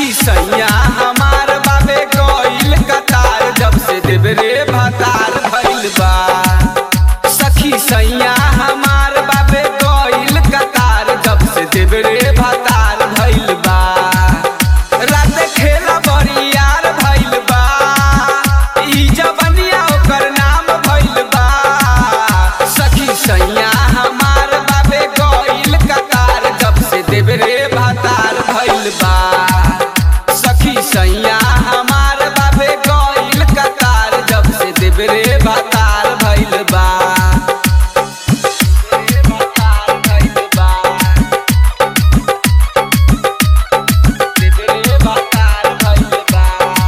सखी सैया हमार बाबे गइल कतार जब से देवरे भतार भइल बा सखी सैया हमार बाबे गइल कतार जब से देवरे भतार भइल बा रात खेला बरियार भइल बा ई जवनिया ओकर नाम भइल बा सखी सैया हमार बाबे गइल कतार जब से देवरे भतार भइल बा सखी सैया हमार बाबे गइल कतार जब से देवरे भतार भइल बा देवरे भतार भइल बा देवरे भतार भइल बा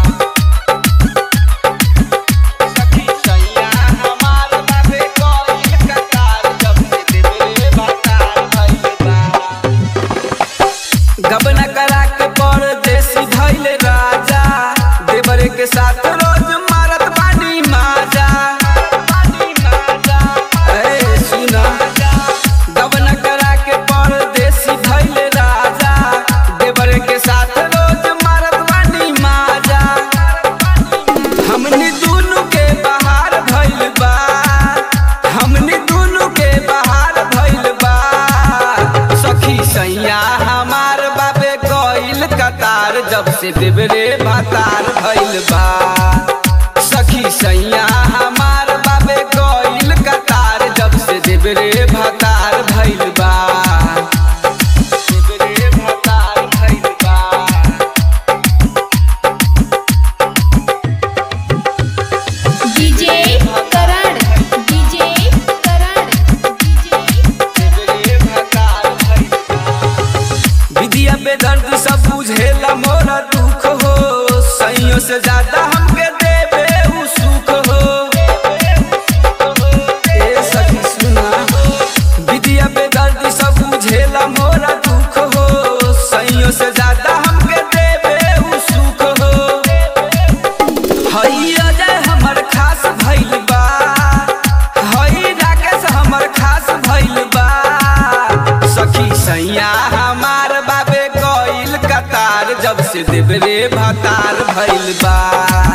सखी सैया हमार बाबे गइल कतार जब से देवरे भतार भइल बा गबन करा के परदेसी धैल राजा देवरे के साथ रोज मारत बानी माजा ए सुना गबन करा के परदेसी धैल राजा देवरे के साथ रोज मारत बानी माजा हमनी दुनु के बहार भइल बा हमनी दुनु के बहार भइल बा सखी सैया हमार बाबे गइल कतार जब से देवरे भतार भइल बा सखी सैया हमार बाबे गइल कतार जब से देवरे भतार भइल बा देवरे भतार भइल बा DJ Karan DJ Karan DJ विधिया पे दर्द सब बुझेला मोरा दुख हो सैयों से ज्यादा हमके देवे उ सुख हो ए सखी सुना विधिया पे दर्द सब बुझेला मोरा दुख हो सैयों से ज्यादा हमके देवे उ सुख हो हई अजय हमर खास भइल बा हई राकेश हमर खास भइल बा सखी सैया हमार बाबे गइल कतार जब से देवरे भतार भइल बा